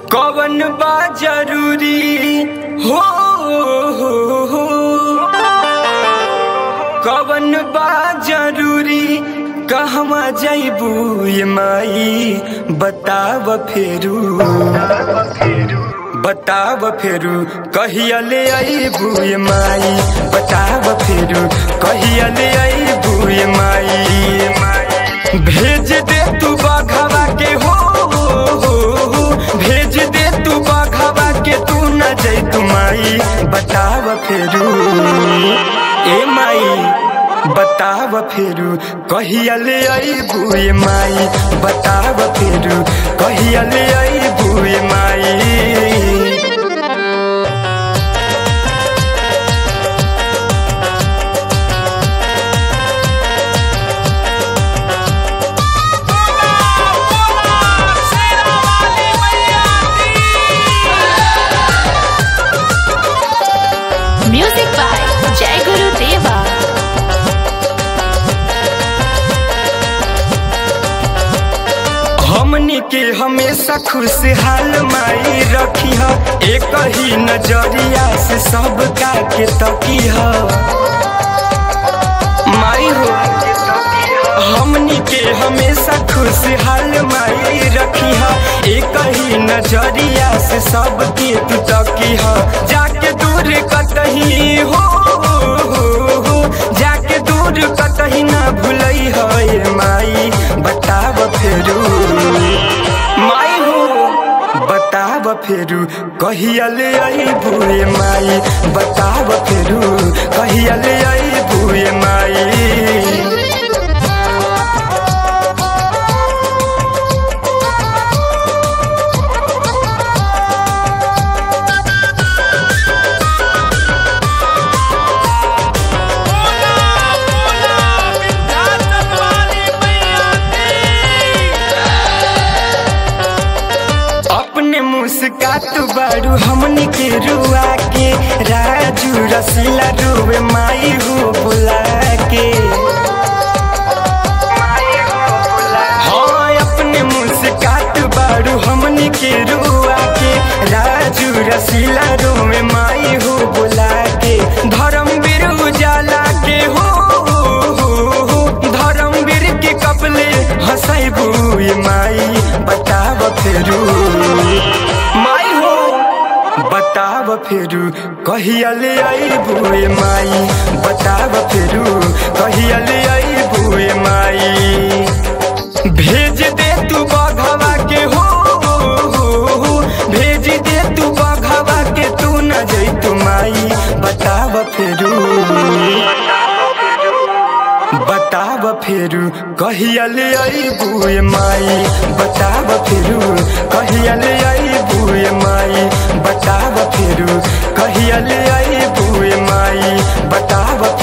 कवन बा जरूरी हो, हो, हो कवन बा जरूरी कहवा जैबू ये माई बताव फेरू बताव फेरू कहिया ले अबू ये माई बताव फेरू कहिया ले अबू ये माई भेज दे तू बघवा के हो, हो, हो भेज दे तू बघवा के तू न जै तू माई बताव फेरू ए माई बताव फेरू कहिया ले अबू ये माई बताव फेरू कहिया ले अबू ये माई म्यूजिक बाय जय गुरु देवा हमनी के हमेशा खुशहाल माई रखी है एक ही नजरिया से सबका के तकी है माई हो हमनी के हमेशा खुशहाल माई रखी है एक ही नजरिया से सबके तू तकी है जाके दूर कतही हो, हो, हो जाके दूर कतही ना भूलई है माई बताव फेरू माई हो बताव फेरू कहिया ले अबू ये माई बताव फेरू कहिया ले अबू ये माई अपने मुस्कात बारू हमनी के रुआ के राजू रसीला रुए माई हो बुला के हाँ अपने मुस्कात बारू हमनी के रुआ के राजू रसीला रुए माई हो बुला के धर्मवीर उजाला के हो, हो, हो धर्मवीर के कपले हंसैबू ये माई बताव फेरू माई हो बताव फेरू कहिया ले अबू ये माई बताव फेरू कहिया ले अबू ये माई भेज दे तू बघवा के हो, हो, हो भेज दे तू बघवा के तू न जै तू माई बताव फेरू बताव फेरू कहिया ले अबू ये माई बताव फेरू कहिया ले अबू ये माई बताव फेरू कहिया ले अबू ये माई बताव